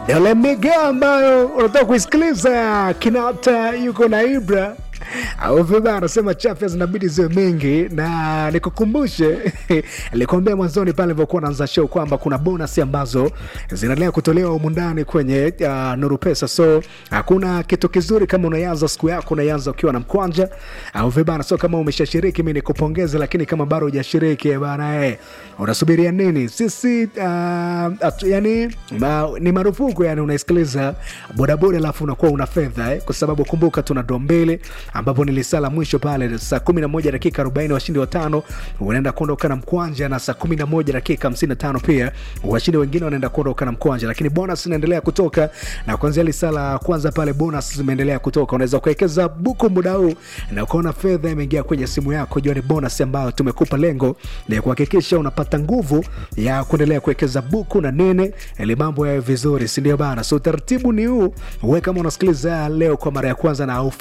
Yale mega ambayo unataka kuisikiliza Kinata yuko na Ibra au viba anasema chafya zinabidi ziwe mengi, na nikukumbushe nilikwambia mwanzoni pale nilivyokuwa naanza show kwamba kuna bonus ambazo zinaendelea kutolewa humu ndani kwenye uh, Nuru Pesa. So hakuna kitu kizuri kama unaanza siku yako unaanza ukiwa na mkwanja au vibana. So kama umeshashiriki, mimi nikupongeze, lakini kama bado hujashiriki bana, eh, unasubiria nini? Sisi uh, atu, yani ma, ni marufuku yani unaisikiliza bodaboda alafu unakuwa una fedha eh, kwa sababu kumbuka tuna doo mbili ambapo nilisala mwisho pale saa 11 dakika 40 washindi watano wanaenda kuondoka na mkwanja na saa 11 dakika 55 pia washindi wengine wanaenda kuondoka na mkwanja lakini bonus inaendelea kutoka na kuanzia lisala kwanza pale bonus zimeendelea kutoka unaweza kuwekeza buku muda huu na ukaona fedha imeingia kwenye simu yako jua ni bonus ambayo tumekupa lengo ni kuhakikisha unapata nguvu ya kuendelea kuwekeza buku na nene ili mambo yawe vizuri sindio bana so utaratibu ni huu we kama unasikiliza leo kwa mara ya kwanza na